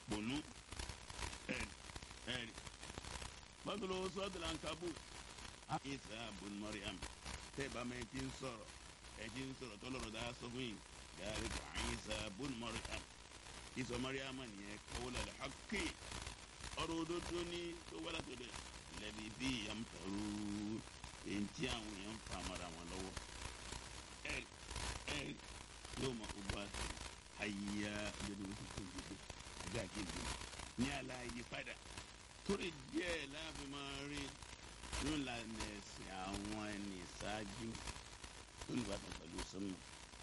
bònú ẹ̀rì ẹ̀rì bàtúlò sọ́dọ̀lá nkabu isa bùn mariam tẹ́ bá mi ti ń sọ̀rọ̀ ẹ ti ń sọ̀rọ̀ tọ́lọ́rọ̀ dá sọ fún yìí yàrá kò isa bùn mariam isa mariam nìyẹn kawla al-haqqi ọ̀rọ̀ òdodo ní tó wá látọ̀ dẹ̀ lẹ́bi bí yamtaru èyí tí àwọn èèyàn ń fa amara wọn lọ́wọ́ ẹ̀rì ẹ̀rì yóò mọ gbogbo àti àyíyá ìjọba tó tó gbogbo ajá kejì ní àlàyé padà torí díẹ̀ láàbí máa rí nínú ìlànà ẹ̀sìn àwọn ẹni ìṣáájú tó ní bàtà pẹ̀lú sọ́mọ̀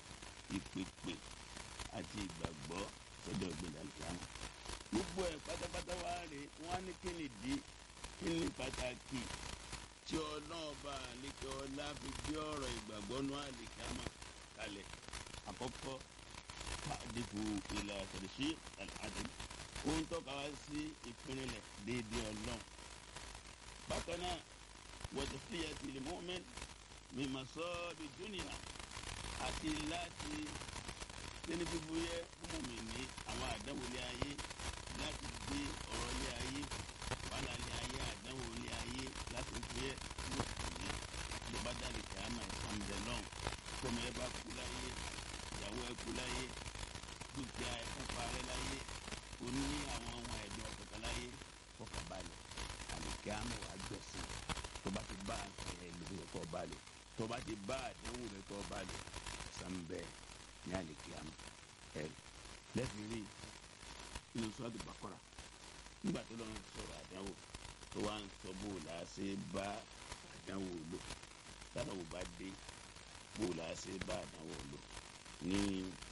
ìpèpè àti ìgbàgbọ́ sọ́dọ̀ ọ̀gbìn àlùkàmù gbogbo ẹ̀ pátápátá wá rè wọ́n á ní kí ni dí kí ni pàtàkì tí ọlọ́ọ̀bà àlekè ọlá fi gbé ọ̀rọ̀ ìgbàgbọ́ nú àlùkàmù kalẹ̀ àkọ́kọ́ pàdébù ìlà àtẹ̀lẹ́sí àdé ó ń tọ́ka wá sí ìpínlẹ̀ déédéé ọlọ́run bákan náà wọ́n fi ẹtì lè mọ́mẹ́n mímọ̀ sọ ọ́ di dúnìyà àti láti sẹ́ni fífú yẹ fún mi ní àwọn àdánwò ilé ayé láti gbé ọ̀rọ̀ ilé ayé wàhálà ilé ayé àdánwò ilé ayé láti gbé wọ́n sì ní ló bá jáde kí á máa ṣàǹdẹ̀ lọ́n kọ́mi ẹ bá kú láyé ìyàwó ẹ kú láyé dúkìá ẹ kú parẹ́ láyé oní àwọn ọmọ ẹ̀dùn ọ̀kọ̀ọ̀kan láyé kọ́kọ́ balẹ̀ àlùkí àmọ́ wàá gbẹ̀sìn tó bá ti bá ẹ lórí ẹ̀kọ́ balẹ̀ tó bá ti bá àdéhùn rẹ̀ kọ́ balẹ̀ sànbẹ́ ní àlùkí àmọ́ ẹ̀ lẹ́sìn rí inú sọ́ọ́dù bàkọ́rà nígbà tó lọ́n sọ̀rọ̀ àdánwò tó wá ń sọ bó la ṣe bá àdánwò lò tádàwò bá dé bó la ṣe bá àdánwò lò ní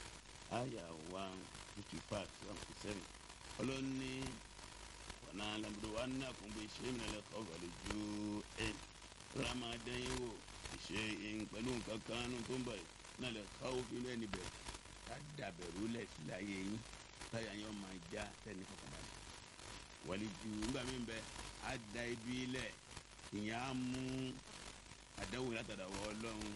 àyà one fifty five one fifty seven ọlọ́ni ọ̀nà alamọ̀dé wa ní àkùnbó iṣẹ́ mi lẹ́lẹ́ kọ́ wọlé ju ẹ̀ ramadan yìí wò ìṣe ìhìn pẹ̀lú nǹkan kan nù tó ń bọ̀ yìí náà lè káwọ́ fi lẹ́ni bẹ̀ ká dàbẹ̀rù lẹ̀ sí láyé yín táyà yẹn máa já tẹ́ni fọkànbalẹ̀ wọlé ju nígbà mí bẹ á da ibi lẹ̀ ìyẹn á mú àdáwò látàdà wọ ọlọ́run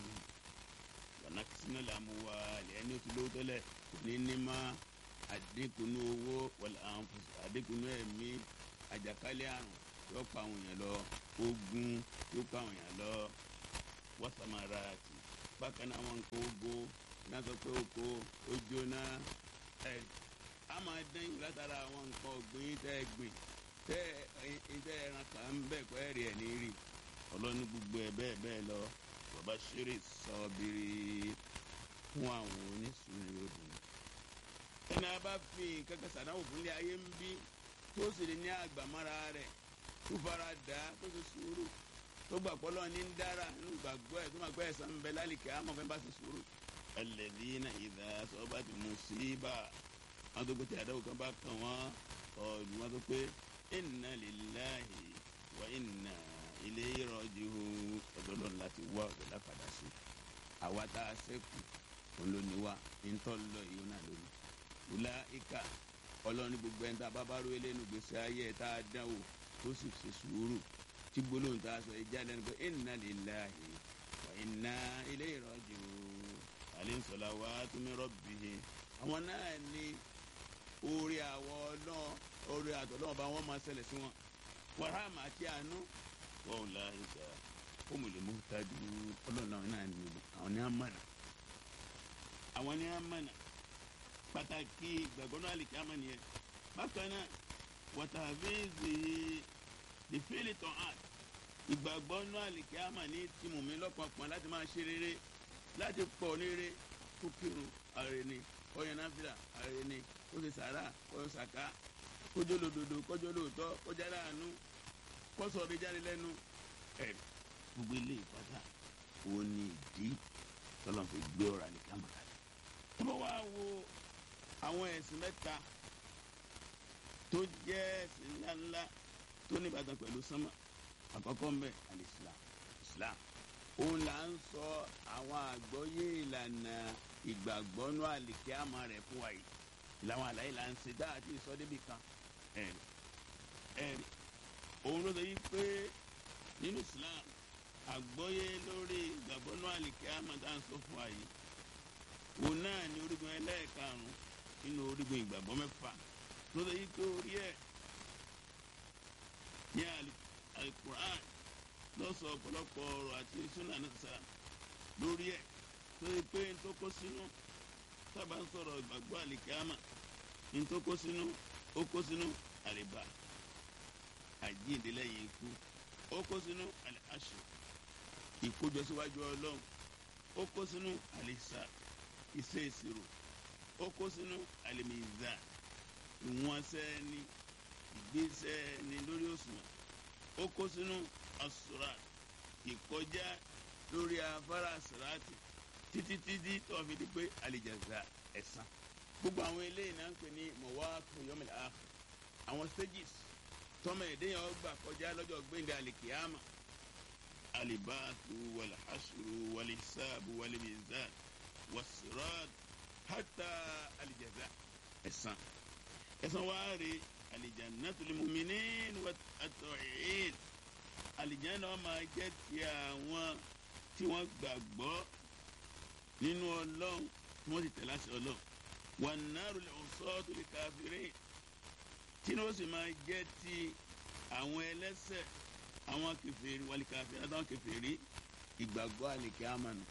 wọnà kìsínà làmú wa lẹ́ni tó lówó tẹ́lẹ̀ ní ní máa àdínkùnú owó wọlé àǹfọ̀sọ àdínkùnú ẹ̀mí àjàkálẹ̀ àrùn yóò pa àwọn èèyàn lọ ogun yóò pa àwọn èèyàn lọ wọ́sàmárà àti bákan náà àwọn nǹkan ogo náà sọ pé oko ó jóná ẹ̀ a máa dán ìwé látara àwọn nǹkan ọ̀gbìn tẹ́ ẹ gbìn tẹ́ ẹ tẹ́ ẹran kan ń bẹ̀ kọ́ ẹ̀rì ẹ̀ ní rí ọlọ́ni gbogbo ẹ̀ bẹ́ẹ̀ bẹ́ẹ̀ lọ bàbá ṣeré sọ́ọ́bìrì fún àwọn oníṣòwò òdùn ẹni a bá fi nǹkan kan sàdáwò fún ilé ayé ń bí tó sì lè ní àgbàmọ́ra rẹ̀ tó fara dà á tó sì sùúrù tó gbà pọ́lọ́ ní ń dára nínú gbàgbọ́ ẹ̀ tó máa gbọ́ ẹ̀sán ń bẹ lálìkẹ́ àmọ́ fẹ́ bá sì sùúrù. alladhina idha asabati musiba wọn tó pété àdáwò kan bá kàn wọ́n ọ̀dùn wọn tó pé inna lillahi wa inna ilayhi raji'un ọ̀dọ́dọ̀ láti wá ọ̀dọ́ lápadà sí àwa tá a sẹ́kù òun ló ní wa ń tọ́ lọ ìyó náà lónìí wùlá ìka ọlọ́run gbogbo ẹni tá a bá bá ró eléyìí gbèsè ayé ẹ̀ tá a dán wò tó sì ṣe sùúrù tí gbólóhùn tá a sọ ìjà lẹ́nu pé inna lillahi wa inna ilayhi raji'un alayhi salawatu min rabbih àwọn náà ní orí àwọ̀ náà orí àtọ̀ náà bá wọn máa ṣẹlẹ̀ sí wọn wàhámà àti àánú wọn ò la ìgbà humul muhtadun ọlọ́run náà ní àwọn ní àmàna àwọn ní àmàna pàtàkì ìgbàgbọ́ náà lè kí á mọ̀ nìyẹn bákan náà wàtàfíìsì ìfẹ́lẹ̀ tán àn ìgbàgbọ́ náà lè kí á mọ̀ ní tìmùmí lọ́pọ̀pọ̀ láti máa ṣe rere láti pọ̀ ní rere kó kírun ààrẹ ni kọ́yọ̀ náfìlà ààrẹ ni kó ṣe sàrà kọ́yọ̀ sàká kójó lòdòdò kójó lòótọ́ kọjá láàánú kọ́sọ̀ ọ̀rẹ́ jáde lẹ́nu ẹ̀ gbogbo ilé ìpátá òun ni ìdí tọ́lọ́ fi gbé ọ̀rọ̀ àlìká màkàlẹ̀ tó bá wá wo àwọn ẹ̀sìn mẹ́ta tó jẹ́ ẹ̀sìn ńláńlá tó ní ìbátan pẹ̀lú sánmà àkọ́kọ́ ń bẹ alìsílám islam òun là ń sọ àwọn àgbọ́yé ìlànà ìgbàgbọ́nú àlìkẹ́ àmọ́ rẹ̀ fún wa yìí ìlànà àlàyé là ń ṣe dáa àti ìsọdébì kan ẹ̀rì ẹ̀rì òun ló sọ yí pé nínú islam àgbọ́yé lórí ìgbàgbọ́nú àlìkẹ́ àmọ́ tá à ń sọ fún wa yìí òun náà ni orígun ẹlẹ́ẹ̀karùn-ún nínú orígun ìgbàgbọ́ mẹ́fà tó lè yí pé orí ẹ̀ ní alukur'an lọ́sọ̀ ọ̀pọ̀lọpọ̀ ọ̀rọ̀ àti sunnah náà sára lórí ẹ̀ tó yí pé n tó kó sínú sábà ń sọ̀rọ̀ ìgbàgbọ́ àlìkámà n tó kó sínú ó kó sínú àlìbá àjíǹde lẹ́yìn ikú ó kó sínú àlìhàṣù ìkójọ síwájú ọlọ́run ó kó sínú àlìsà iṣẹ́ ìṣirò ó kó sínú àlìmìzà ìwọ̀nsẹ́ ni ìgbésẹ̀ ni lórí òṣùwọ̀n ó kó sínú asura ìkọjá lórí afárá asirati títí títí tó fi di pé àlìjàzà ẹ̀san gbogbo àwọn eléyìí náà ń pè ní mọ̀wáàkù yọmọlẹ̀ ààfù àwọn stages tọ́mọ ẹ̀dẹ́yàn ọgbà kọjá lọ́jọ́ gbẹ̀ngà àlìkìyàmà alibaatu walhasuru walisabu walimizan wasirat hata alijaza ẹ̀san ẹ̀san wàá rí alijannatu limuminin atọ̀yìn alijanna wọn máa jẹ́ ti àwọn tí wọ́n gbàgbọ́ nínú ọlọ́run tí wọ́n sì tẹ̀lé àṣẹ ọlọ́run wan naru l-usatu l-kafirin tí wọ́n sì máa jẹ́ ti àwọn ẹlẹ́ṣẹ̀ àwọn kèfèrí wàlìkàfẹ́ àtàwọn kèfèrí ìgbàgbọ́ àlìkẹ́ àmànù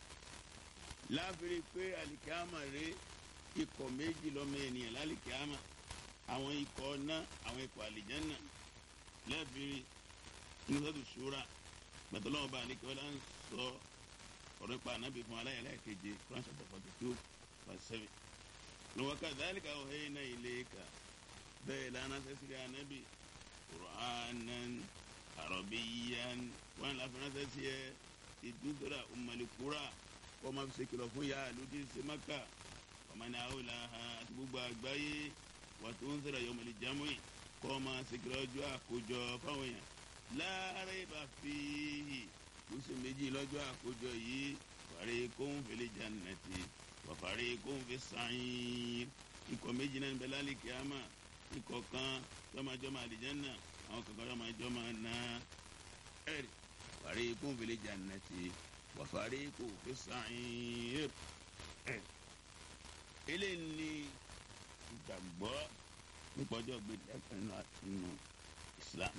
láàfin pé àlìkẹ́ àmà rè ikọ̀ méjì lọ́mọ ènìyàn lálìkẹ́ àmà àwọn ikọ̀ ọ̀nà àwọn ikọ̀ àlìjẹ́nà láàfin nusatu shura gbàtọ́lọ́wọ́ bá àlìkẹ́ ọ̀là ń sọ ọ̀rọ̀ nípa ànábì fún aláyàlá keje Quran chapter forty two verse seven lọ́wọ́ kadhalika awhayna ilayka bẹ́ẹ̀ lánà sẹ́sìrì ànábì qur'anan arabiyan wọn la fana sẹ tiẹ ìdúdúrà umalikura kọ́ ma fi ṣe kìlọ̀ fún yàrá lójú ṣe maka ọmọnì àwòlá àti gbogbo àgbáyé wà tó ń sọ̀rọ̀ yọmọlì jámùì kọ́ ma ṣe kìlọ̀ ọjọ́ àkójọ fáwọn èèyàn láàárẹ̀ bá fi lóṣù méjì lọ́jọ́ àkójọ yìí fàrí kóhùn fèlè jannati wà fàrí kóhùn fi sàyìn ikọ̀ méjì náà ń bẹ lálẹ́ kíámà ikọ̀ kan jọmọjọmọ àlìjánná àwọn kankan yóò máa jọ máa ná ẹ̀rì fàrí kún fìlẹ̀ jannati wà fàrí kò fi sa'ir ẹ̀rì. eléyìí ni ìgbàgbọ́ nípa ọjọ́ gbèdé ẹ̀kẹ́nu nínú Islam.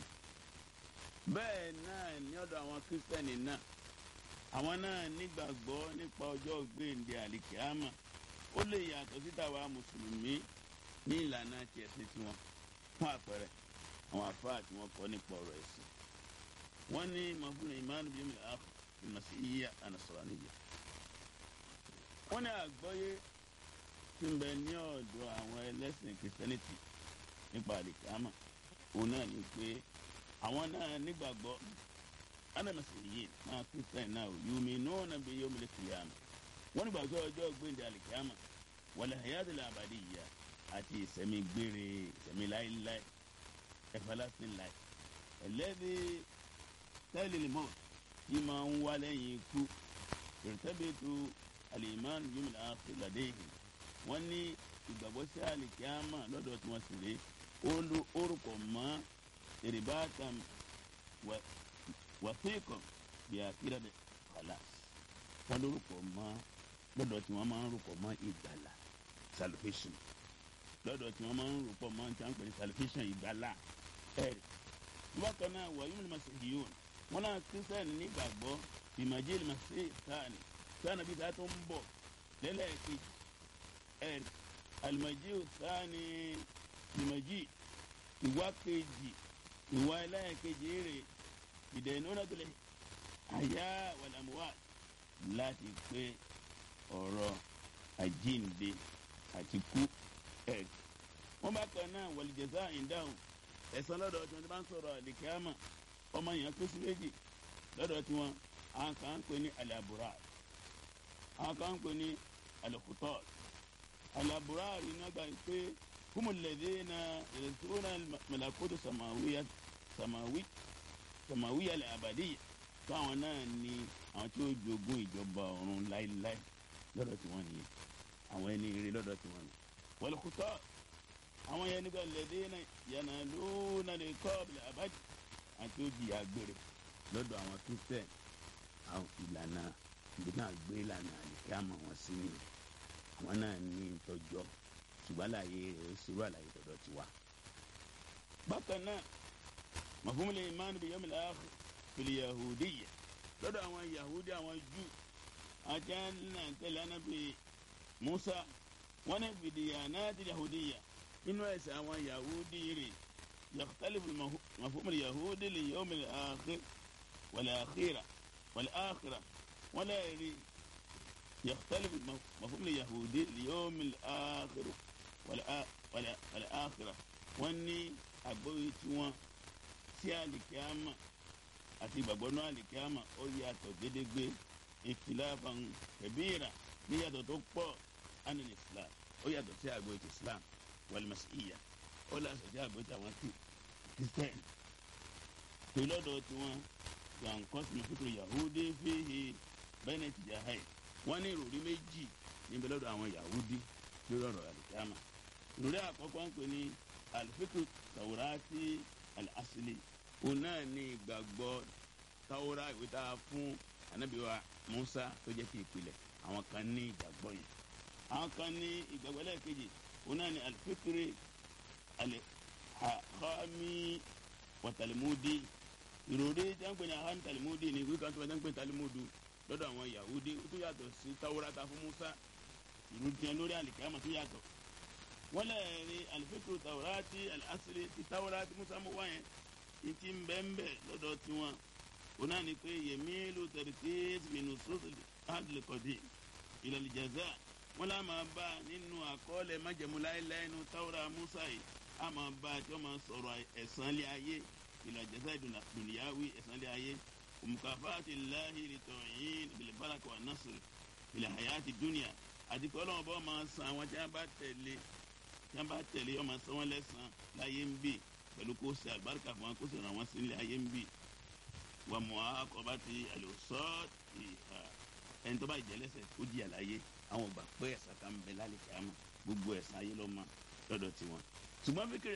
bẹ́ẹ̀ náà ní ọ̀dọ̀ àwọn kírísítẹ́nì náà àwọn náà nígbàgbọ́ nípa ọjọ́ gbèdé àlìkíámà ó lè yàtọ̀ síta wa mùsùlùmí ní ìlànà tiẹ̀ sí tiwọn fún àpẹẹrẹ àwọn afáà tí wọn kọ nípa ọ̀rọ̀ ẹ̀sìn wọn ní mọfúnni ìmánu bíi mílíọnù ààfù ìmọ̀sí yíyá ànàsọ̀rọ̀ níyà wọn ní àgbọ́yé tí ń bẹ ní ọ̀dọ̀ àwọn ẹlẹ́sìn kìrìsìtẹ́nìtì nípa àlìkámà òun náà ní pé àwọn náà nígbàgbọ́ ánàmọ̀sí yìí náà kìrìsìtẹ́nì náà yùmí náà náà bí yóò mílẹ̀ kìlíàmù wọn nígbàgbọ́ ọjọ́ gbẹ̀ndẹ̀ àlìkámà wal hayatul abadiyya àti ìsẹ̀mí gbére ìsẹ̀mí láéláé everlasting life ẹlẹ́bi tẹ́lẹ̀ mọ́ tí máa ń wá lẹ́yìn ikú ìrìtẹ́bẹ̀tù alimán yomil afiladehi wọ́n ní ìgbàgbọ́ sí alikiyama lọ́dọ̀ tí wọ́n sì rí orúkọ mọ́ ìrìbátan wàfíìkọ̀ bí akíra bẹ̀ khalas wọ́n lórúkọ mọ́ lọ́dọ̀ tí wọ́n máa ń rúkọ mọ́ ìgbàlà salvation lọ́dọ̀ tí wọ́n máa ń rúkọ mọ́ tí wọ́n ń pè ní salvation ìgbàlà ẹ̀rì bákan náà wàyí mi máa ṣe yìí wọn náà kírísítẹ́nì nígbàgbọ́ ìmọ̀jẹ́ ìmọ̀ṣẹ́ sáàni sáàni bíi sáà tó ń bọ̀ lẹ́lẹ́ẹ̀kejì ẹ̀rì àlùmọ̀jẹ́ sáàni ìmọ̀jẹ́ ìwà kejì ìwà ẹlẹ́ẹ̀kejì rè ìdẹ̀yìn náà tó lè àyà wàlámùwà láti pé ọ̀rọ̀ àjíǹde àti kú ẹ̀rì wọn bákan náà wàlìjẹsà ìdáhùn ẹ̀san lọ́dọ̀ tí wọ́n ti bá ń sọ̀rọ̀ àlìkíyàmà ọmọ yẹn kú sí méjì lọ́dọ̀ tí wọ́n àwọn kan ń pè ní alabura àwọn kan ń pè ní alukutọ́ alabura rí nàgbà pé kúmù lẹ́dẹ́ na ìrẹsìwọ́nà mẹlẹ́kótó samawiya samawi samawiya lẹ́ abadiya tó àwọn náà ní àwọn tí ó jogún ìjọba ọ̀run láéláé lọ́dọ̀ tí wọ́n nìyẹn àwọn ẹni rí lọ́dọ̀ tí wọ́n ní wọlé àwọn yẹn nígbà lẹ́dínà yànnà lónà lè kọ́ ọ̀bìlẹ̀ àbájá àti òjì àgbèrè lọ́dọ̀ àwọn kristian àwọn ìlànà ìdí náà gbé ìlànà àlìkẹ́ àmọ́ wọn sí ni àwọn náà ní ìtọ́jọ́ ṣùgbọ́n àlàyé rẹ̀ ṣòro àlàyé dọ̀dọ̀ ti wá. bákan náà mafhumul iman bil yawmil akhir fil yahudiyya lọ́dọ̀ àwọn yahudi àwọn jù àti àná tẹ̀lé anábì musa wọn ní fìdíyànáàtì yahudiyya inú ẹ̀sìn àwọn yahudi rẹ̀ yakhtalifu mafhumul yahudi lil yawmil akhir wal akhirah wal akhirah wọn lè rí yakhtalifu mafhumul yahudi lil yawmil akhir wal akhirah wọn ní àgbóyè tí wọn sí àlìkíámà àti ìgbàgbọ́ náà àlìkíámà ó yàtọ̀ gédégbé ìtìláfàn kẹbíìrà níyàtọ̀ tó pọ̀ ánìlì islam ó yàtọ̀ sí àgbóyè ti islam wàlmàsíyà ó lásọ̀ sí àgbóyè tí àwọn kristian tó lọ́dọ̀ tí wọ́n yàǹkan sí fíkúrò yahudi fíhi bẹ́ẹ̀ ti jahai wọ́n ní ìròrí méjì níbi lọ́dọ̀ àwọn yahudi lórí ọ̀rọ̀ àlìkíámà ìròrí àkọ́kọ́ ń pè ní alifiku tawurati alasili òun náà ní ìgbàgbọ́ tawura ìwé tá a fún anabiwa musa tó jẹ́ ti ìpìlẹ̀ àwọn kan ní ìgbàgbọ́ yẹn àwọn kan ní ìgbàgbọ́ lẹ́ẹ̀kejì òun náà ní alifikiri alihami watalimudi ìròrí tí wọ́n pè ní ahami talimudi ní ìwé kan tó wọ́n pè ní talimudu lọ́dọ̀ àwọn yahudi ó tún yàtọ̀ sí tawura tá a fún musa ìròrí tiẹ̀ lórí alikiyama tó yàtọ̀ wọ́n lè rí alifikiru tawurati alasiri ti tawurati musa mu wáyé ìtì nbẹ́nbẹ́ lọ́dọ̀ tiwọn o náà ni pé yemilu tẹ̀rẹ̀tẹ̀ minnu sọ́sì adìlẹ̀kọ̀dì ìlàlìjàzá wọn là máa bá nínú àkọọ́lẹ̀ májẹ̀múláìláì nínú tawura musa yìí a máa bá tí wọ́n máa sọ̀rọ̀ ẹ̀sán lé ayé ìlàjàzá ìdùnnìyàwó ẹ̀sán lé ayé òmùkàfáàtì láhì lìtọ̀yìn bìlìbáràkà wà násìrì ìlàhàyàtì dúnìyà àti pé ọlọ́run bá máa san àwọn tí wọ́n bá tẹ̀lé tí wọ́n bá tẹ̀lé ọmọ san wọ́n lẹ́sàn láyé ń bì pẹ̀lú kó ṣe àgbàríkà fún wọn kó sì ràn wọ́n sí ilé ayé ń bì wà mọ́ akọba ti àlùsọ́ ìhà ẹni tó bá jẹ́ lẹ́sẹ̀ kó jìyà láyé àwọn ò gbà pé ẹ̀sà kan bẹ lálẹ́ kíámà gbogbo ẹ̀sà ayé ló mọ lọ́dọ̀ tiwọn. ṣùgbọ́n fíkìrì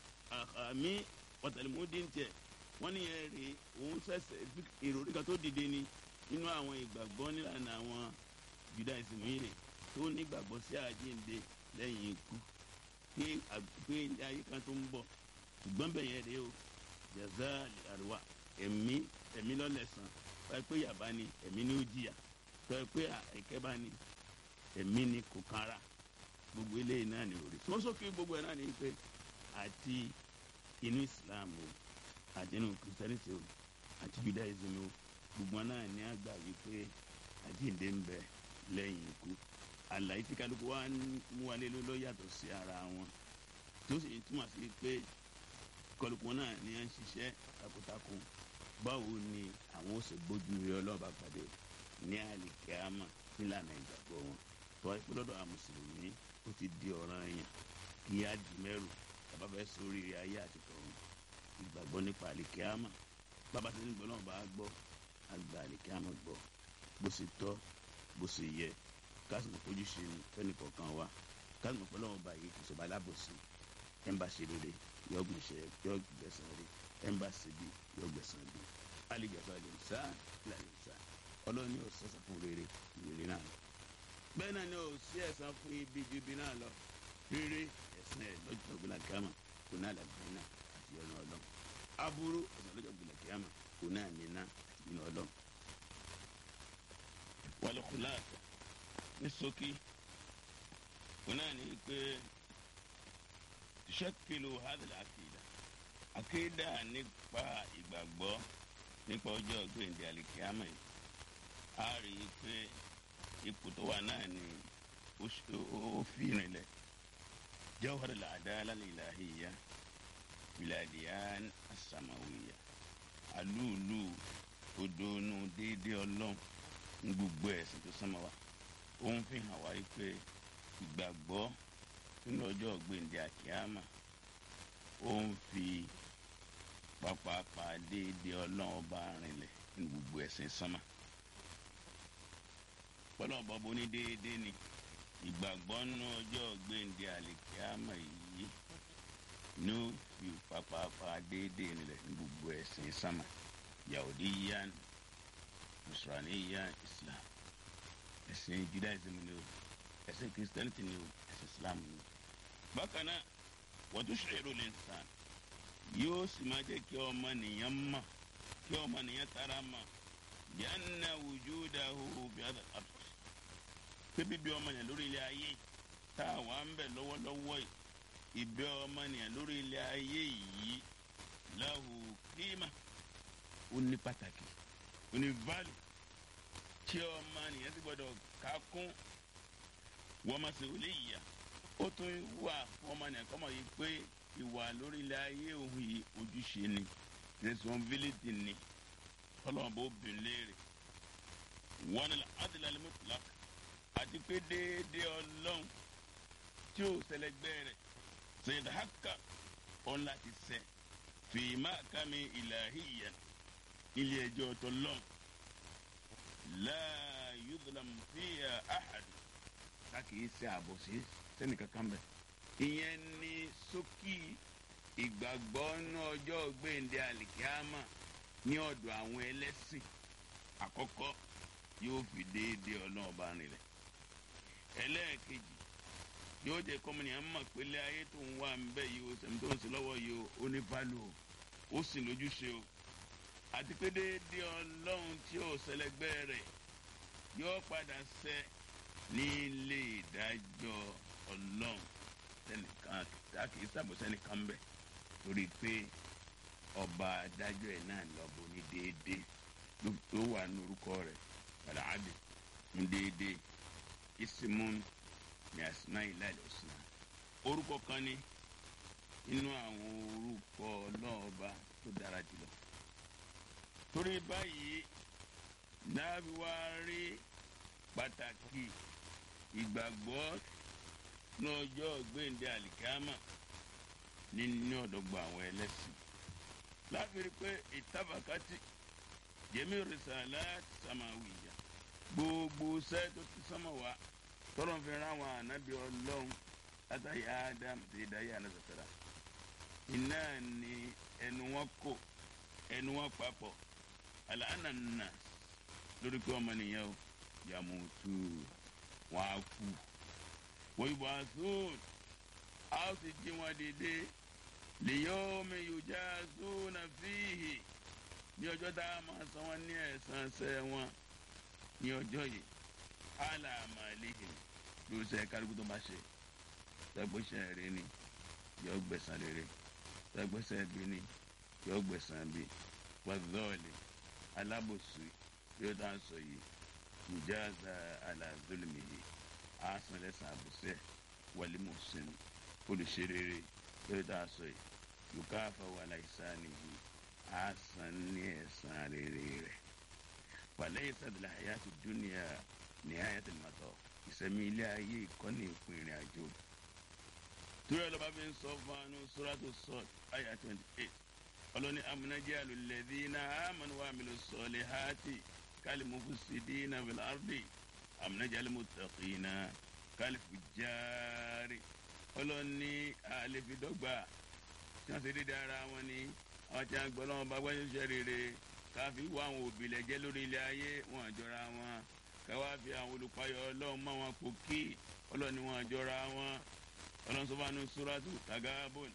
àmì ọ̀tàlímọ́dé ń tẹ̀ wọ́n ní ẹ̀rí òun sẹ̀sẹ̀ ìròrí kan tó dìde ni nínú àwọn ìgbàgbọ́ nílànà àwọn judaism yìí rè tó nígbàgbọ́ sí àjíǹde lẹ́yìn ikú pé pé ilé ayé kan tó ń bọ̀ ṣùgbọ́n bẹ̀yẹ rè o jaza àríwá ẹ̀mí ẹ̀mí lọ́lẹ̀sán tọ́ pé yàbá ni ẹ̀mí ni ó jìyà tọ́ pé àìkẹ́ bá ní ẹ̀mí ni kò kára gbogbo eléyìí náà ni òrì tí wọ́n sókè gbogbo ẹ̀ náà ni pé àti inú islam o àti inú christianity o àti judaism o gbogbo náà ni àgbà wípé àjíǹde ń bẹ lẹ́yìn ikú àlàyé tí kálukú wa ń mú wa lé ló yàtọ̀ sí ara wọn tó sì túmọ̀ sí pé kálukú náà ni à ń ṣiṣẹ́ takuntakun báwo ni àwọn ó sì gbójú rí ọlọ́ọ̀bá pàdé ní àlìkẹ́ámà nílànà ìgbàgbọ́ wọn tọ́ ẹ pé lọ́dọ̀ àwọn mùsùlùmí ó ti di ọ̀ràn yẹn kí á di mẹ́rù bàbá fẹ́ sórí ayé àti tọ̀run ìgbàgbọ́ nípa àlìkẹ́ámà bàbá tí ń gbọ́ náà bá gbọ́ àgbà àlìkẹ́ámà gbọ́ bó ṣe tọ́ bó ṣe yẹ kásìmọ fojú ṣe ní fẹni kọ̀ọ̀kan wa kásìmọ pẹ̀lú ọmọ báyìí kò sọba alábòsí ẹ̀ ń bá ṣe rere yọ gbèsè yọ gbẹ̀san rere ẹ̀ ń bá ṣe bí yọ gbẹ̀san bí alìjàpá lè sá lálẹ́ sá ọlọ́run ní òṣìṣẹ́ sọ fún rere rere náà lọ bẹ́ẹ̀ náà ní òṣì ẹ̀san fún ibi ju ibi náà lọ rere ẹ̀san ẹ̀ lọ́jọ́ gbìlà kíámà kò náà làgbẹ́ náà àti ọ̀nà ọlọ́run aburú ẹ̀san lọ́jọ́ gbìlà kíámà kò náà ní náà àti ọ̀nà ọlọ́run wàlẹ̀ kùláàtà ní ṣókí wọn náà ní pé ṣẹ́kìlù hadal àkìdá àkìdá nípa ìgbàgbọ́ nípa ọjọ́ gbẹ̀ǹdẹ̀ àlìkíámà yìí a rí i pé ipò tó wà náà ni ó fi rìnlẹ̀ jawhar al-adala al-ilahiyya biladiyan as-samawiyya alúùlù odòónú déédéé ọlọ́run ní gbogbo ẹ̀sìn tó sánmọ́ wa ó ń fi hàn wá pé ìgbàgbọ́ nínú ọjọ́ gbèǹde àkíyàmà ó ń fi pápápá déédéé ọlọ́run ọba rinlẹ̀ ní gbogbo ẹ̀sìn sánmọ́ pẹ̀lú ọ̀bọ bó ní déédéé ni ìgbàgbọ́ nínú ọjọ́ gbèǹde àlìkíyàmà yìí ní ó fi pápápá déédéé rinlẹ̀ ní gbogbo ẹ̀sìn sánmọ́ yahudiyan musraniyan islam ẹ̀sìn judaism ni o ẹ̀sìn christianity ni o ẹ̀sìn islam ni o bákan náà wọ́n tún ṣèrò lè sàn yóò sì máa jẹ́ kí ọmọ nìyẹn mọ̀ kí ọmọ nìyẹn tara mọ̀ yánná wujudahu bí adà àpò pé bíbí ọmọ nìyẹn lórí ilé ayé tá a wà ń bẹ̀ lọ́wọ́lọ́wọ́ yìí ìbẹ́ ọmọ nìyẹn lórí ilé ayé yìí lahu kíma ó ní pàtàkì ó ní value tí ọmọ nìyẹn ti gbọdọ̀ ká kún wọ́n máa ṣe olè yíya ó tún wà fún ọmọ nìyẹn kọ́mọ yìí pé ìwà lórí ilẹ̀ ayé òun yìí ojúṣe ni responsibility ni ọlọ́run bó bìn léèrè wọn ni adìlálẹ́ mọ́tòlá àti pé déédéé ọlọ́run tí ó sẹlẹ̀gbẹ́ rẹ̀ ṣèyí haka ọ̀n láti sẹ́ fìmá kàmi ìlàhíyà ilé ẹjọ́ tọ́lọ́n láà yudlam fìyà àhàdù ká kìí ṣe àbòsí sẹ́nìkankan bẹ́ẹ̀ ìyẹn ní sókì ìgbàgbọ́ ní ọjọ́ gbẹ̀ǹdé àlìkíámà ní ọ̀dọ̀ àwọn ẹlẹ́sìn àkọ́kọ́ yóò fi déédéé ọlọ́run bá rìn rẹ̀ ẹlẹ́ẹ̀kejì yóò jẹ́ kọ́mọnìyàn mọ̀ pélé ayé tó ń wà ń bẹ́ yìí o sẹ̀mi tó ń sin lọ́wọ́ yìí o ó ní bálò o ó sì lójúṣe o àti pé déédéé ọlọ́run tí ò sẹlẹ̀gbẹ́ rẹ̀ yóò padà ṣẹ ní ilé ìdájọ́ ọlọ́run sẹ́nìkan tá kì í sàbòsẹ́nìkan bẹ̀ torí pé ọba adájọ́ ẹ̀ náà lọ́bọ̀ ní déédéé ló wà ní orúkọ rẹ̀ alahadi ní déédéé isimun ní asinayi láìlẹ̀ ọ̀sán orúkọ kan ní inú àwọn orúkọ ọlọ́ọ̀ba tó dára jùlọ torí báyìí dábì wá rí pàtàkì ìgbàgbọ́ ní ọjọ́ gbẹ̀ǹdé àlìkámà nínú ọ̀dọ́gba àwọn ẹlẹ́sìn láti rí pé ìtàbàkátì jẹ́mi rìsàlá sàmáwìyà gbogbo sẹ́ tó ti sánmọ̀ wá tọ́lọ̀ fi rán àwọn ànábì ọlọ́run látàrí ádámù tí ìdáyé ànásàtàrà iná ni ẹnu wọn kò ẹnu wọn papọ̀ àlànà lórí pé ọmọnìyàn o yàmùtù wọn á kú wọ́n ibò àsún a ó sì jí wọn dìde lèyọ́mi yòjá zónà fíhì ní ọjọ́ tá a máa san wọn ní ẹ̀san ṣẹ́ wọn ní ọjọ́ yìí alàmà lèhìn ló ṣe kálukú tó bá ṣe tẹgbẹ́sẹ̀ rẹ ni yọ gbẹ̀san rere tẹgbẹ́sẹ̀ bí ni yọ gbẹ̀san bí wàzọ́ọ̀lì alábòsí yóò tá a sọ yìí mujaza ala zulmihi asan lẹ́san àbùsẹ̀ wàlí mùsùn olùṣerere yóò tá a sọ yìí yukafa wàlá ìsánihi asan ní ẹ̀san rere rẹ̀ wàlẹ́yìn sàdìlẹ̀ àyàtì dúnìyà ní àyàtì màtọ́ ìsẹ̀mí ilé ayé ìkọ́ni ìpín ìrìn àjò torí ọlọ́ba fi ń sọ fún anú sóràtò sọ́ọ̀t àyà twenty eight ọlọ́ni amúnájẹ́ àlùlẹ̀dí iná àmọ́nù wà mí lọ sọ̀lẹ̀ hàtì kálí mufusidi iná fìlà àrùdì amúnájẹ́ àlùmọ̀tàkì iná kálí fìjáre ọlọ́ni àlefidọ́gba tí wọ́n ṣe dédé ara wọn ni àwọn tí wọ́n gbọ́ lọ́wọ́ bá gbọ́dọ̀ ṣe rere káfí wá àwọn òbí lẹ́jẹ́ lórí ilé ayé wọn àjọra wọn káwá fi àwọn olùpayọ̀ ọlọ́run mọ́ wọn kò kí ọlọ́ni wọn àjọra wọn ọlọ́run sọ fún suratu tagabun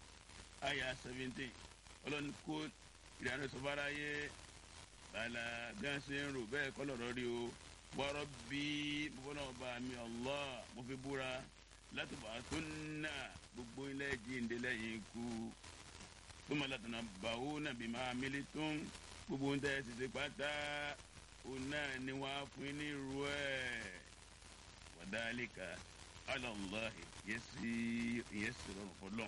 aya seventeen ọlọ́run kó ìdáná sọ fara yé bàlá gánṣẹ́ ń rò bẹ́ẹ̀ kọ́ lọ́rọ́ rí o wọ́rọ́ bí mo fọ́nà ọba mi Allah mo fi búra láti bàá tó nà gbogbo ilé jíǹde lẹ́yìn ikú tó máa látọ̀nà bàwó nàbí máa mílí tó ń gbogbo ń tẹ́ ẹ ti ṣe pátá òun náà ni wọ́n á fún ní irú ẹ̀ wàdálíkà alọ́láhi yẹ́sì yẹ́sì rọrùn fọlọ́n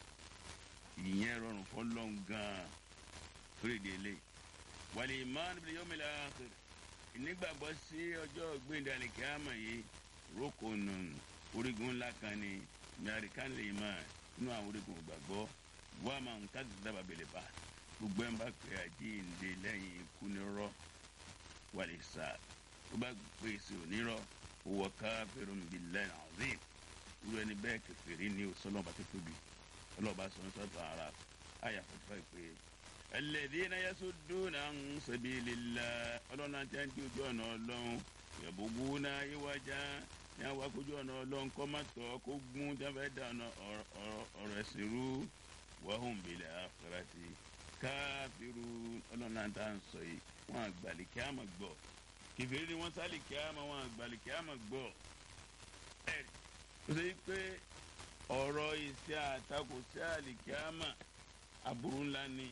ìyẹn rọrùn fọlọ́n gan-an torí délé wàlẹ̀ ìmáàlú bí yóò mẹ́lẹ̀ àkàrẹ̀ ìnígbàgbọ́ sí ọjọ́ gbẹ̀ndàlẹ̀ kíámà yìí rókònù orígun ńlá kan ní mẹ́ríkà lè máa nínú àwọn orígun ìgbàgbọ́ wọ́n máa ń káàdì dábàá bẹ̀lẹ̀ bá gbogbo ẹ̀ ń bá pè àjíǹde lẹ́yìn ikú nírọ́ wàlẹ̀ sáà tó bá pèsè onírọ́ wọ káfíìrún billahi azim irú ẹni bẹ́ẹ̀ kẹfìrí ni o sọlọ́ba tó tóbi ọlọ́ba sọ sọ́tọ̀ ara àyà fọ́tífà pé alladhina yasudduna an sabilillah ọlọ́run àti àti ojú ọ̀nà ọlọ́run yabghuna iwaja ní àwọn akójú ọ̀nà ọlọ́run kọ́ má tọ́ kó gún tí wọ́n fẹ́ dà ọ̀nà ọ̀rọ̀ ẹ̀sìn rú wahum bil akhirati káfíru ọlọ́run náà tá à ń sọ yìí wọ́n àgbàlì kí á mọ̀ gbọ́ kìfìrí ni wọ́n sálì kí á mọ̀ wọ́n àgbàlì kí á mọ̀ gbọ́ ẹ̀ ó ṣe pé ọ̀rọ̀ ìṣe àtakò sí àlìkíámà aburú ńlá ni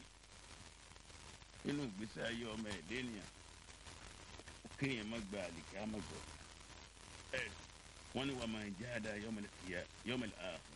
nínú ìgbésí ayé ọmọ ẹ̀dẹ́ ènìyàn kéèyàn má gba àlìkíámà gbọ́ ẹ̀ wọ́n ní wàá máa jẹ́ àdá yọmọlẹ̀ ààfọ̀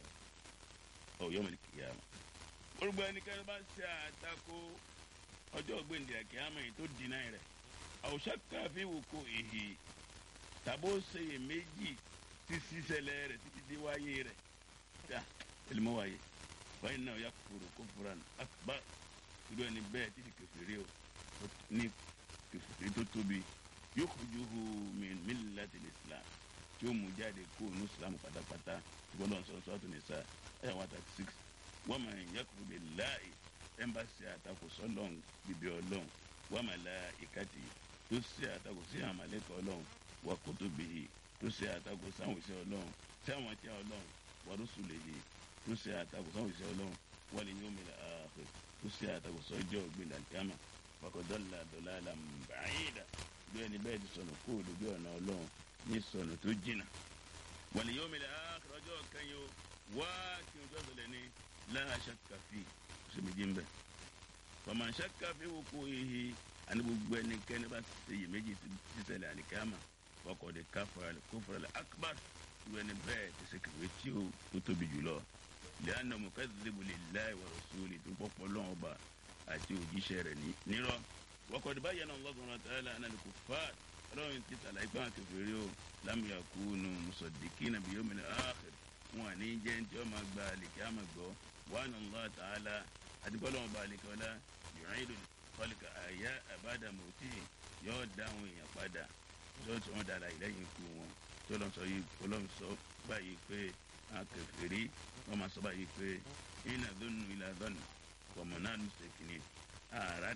ọ̀ yọmọlẹ̀ kíámà orúkọ ẹnikẹ́ni bá ṣe àtakò ọjọ́ gbèǹdé àkíámà yìí tó dínà rẹ̀ àwòṣà káfí wò kó èhì tàbó ṣeyè méjì tí sísẹlẹ̀ rẹ̀ títí dé wáyé rẹ̀ ta ẹlẹmọ wáyé báyìí náà yà kúrò kó fura akbar irú ẹni bẹ́ẹ̀ títí kẹfìrí o ní kẹfìrí tó tóbi yóò kojú hu min millatil islam tí ó mú jáde kó nu islam pátápátá gbọ́dọ̀ sọ sọ́tún ní sá ẹ̀ wá thirty six wọ́n máa ń yakuru billahi ẹ̀mbàsí àtakò sọ́lọ́n bíbí ọlọ́run wọ́n máa la ìkàtì tó ṣe àtakò sí àmàlẹ́kọ̀ ọlọ́run wà kutubihi tó ṣe àtakò sáwọn ìṣe ọlọ́run sáwọn àti ọlọ́run warusulihi tó ṣe àtakò sáwọn ìṣe ọlọ́run wal yawmil akhir tó ṣe àtakò sọ́jọ́ ògbìn dàkíámà fakọ̀dọ́là dọ̀làlà bàáyìdà bí ẹni bẹ́ẹ̀ ti sọnù kó olùgbé ọ̀nà ọlọ́run ní sọnù tó jìnnà wal yawmil akhir ọjọ́ kẹyìn o wá kí n jọ́sọ̀ lẹ́ni la shakka fi sọmídìí ń bẹ̀ faman shakka fi wuqu'ihi àní gbogbo ẹnikẹ́ni bá ṣe iyèméjì sísẹ̀lẹ̀ àlìkámà wọ́kọ̀dé káfọ́rẹ́ kófọ́rẹ́ akbar ìwé ni bẹ́ẹ̀ ti ṣe kìwé tí ó tó tóbi jùlọ lẹ́yìn mukazzibu lillahi wa rasuli tó pọ̀pọ̀ lọ́wọ́ bá àti òjíṣẹ́ rẹ̀ nírọ̀ wọ́kọ̀dé bayyana Allahu subhanahu wa ta'ala anna al-kuffar ọlọ́run ti tàlà ipá kẹfìrí o lam yakunu musaddiqina bi yawmil akhir wọn àní jẹ́ ní tí wọ́n máa gba àlèkè àmà gbọ́ wa anna Allah ta'ala àdìpọ̀ lọ́wọ́ bá àlèkè ọlá yu'idu khalqa àyà ba'da mawtihi yóò dá àwọn èèyàn padà yóò tí wọ́n dára ìlẹ́yìn ikú wọn tí ọlọ́run sọ yìí ọlọ́run sọ báyìí pé akẹfẹ́rí wọ́n máa sọ báyìí pé iná dọ́nù ilà dọ́nù kọ̀mọ̀ náà ló ṣe kìíní àrà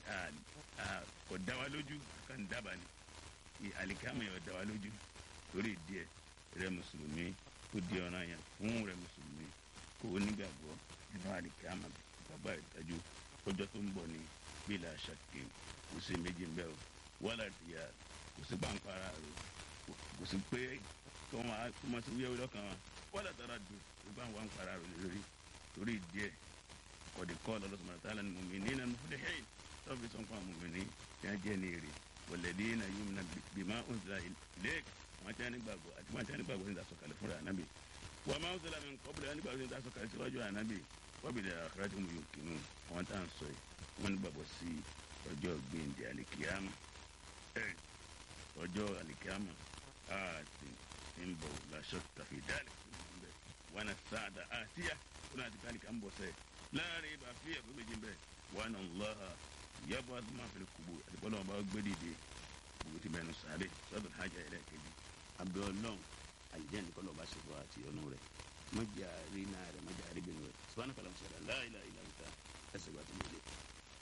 kò dá wa lójú kàn dábàá ni àlìkámọ̀ yóò dá wa lójú lórí díẹ̀ rẹ mùsùlùmí kò di ọ̀ràn yẹn fún rẹ mùsùlùmí kò onígbàgbọ́ nínú àlìkámọ̀ bàbá ìtajú ọjọ́ tó ń bọ̀ ní bílà ṣàkè kò sí méjì ń bẹ́ o wọ́lá tìyà kò sí pàǹpara rẹ kò sí pé kí wọ́n máa kó máa ti wíyá wíyá kan wọ́n lè tara dùn kó bá wọn para rẹ lórí torí díẹ̀ kọ̀dé kọ́ lọ́lọ́sọ̀mọ̀ tààlà ní mọ̀mí ní nànú fúlẹ̀ hẹ́ẹ̀ tó fi sọ́n fún àwọn mọ̀mí ní tí wọ́n jẹ́ ní èrè wọ̀lẹ́dí na yóò na bímá òǹzà ilé wọn tí wọ́n ní gbàgbọ́ àti wọn tí wọ́n ní gbàgbọ́ ní ìdásọ̀kalẹ̀ fúnra ànábì wọ́n máa ń sọ̀rọ̀ àmì kọ́bùrẹ̀ wọn ní gbàgbọ́ ní ìdásọ̀kalẹ̀ síwájú ànábì wọ́n bìí dàrá àkàrà tí mo yóò kinu àwọn tá à ń sọ yìí wọ́n ní gbàgbọ́ sí ọjọ́ gbẹ̀ǹdẹ̀ àlìkíyàmù ọjọ́ àlìkíyàmù àti ń bọ̀ làṣọ tàfi dáàlì wọn na sáàdà àtìyà wọn àti káàlì kan bọ̀ sẹ́ láàrin ibà fi ẹ̀kọ́ méjì ń bẹ̀ wọn nà lọ́ha yàbọ̀ àdúmọ̀ àfẹ́lẹ́ kubu àdìbọ́lá wọn bá gbé dìde gbogbo ti bẹ̀rù sáré sọ́dọ̀ hajj ẹ̀rẹ́ kejì abdulọ́n àlìjẹ́ nìkan lọ́ba ṣètò àti ọ̀nù rẹ̀ mọ̀jà rí náà rẹ̀ mọ̀jà rí bẹ̀rù rẹ̀ sọ́wọ́n kàlámù sọ̀rọ̀ láìláìláìta ẹ̀sẹ̀ gbàtúmọ̀lẹ̀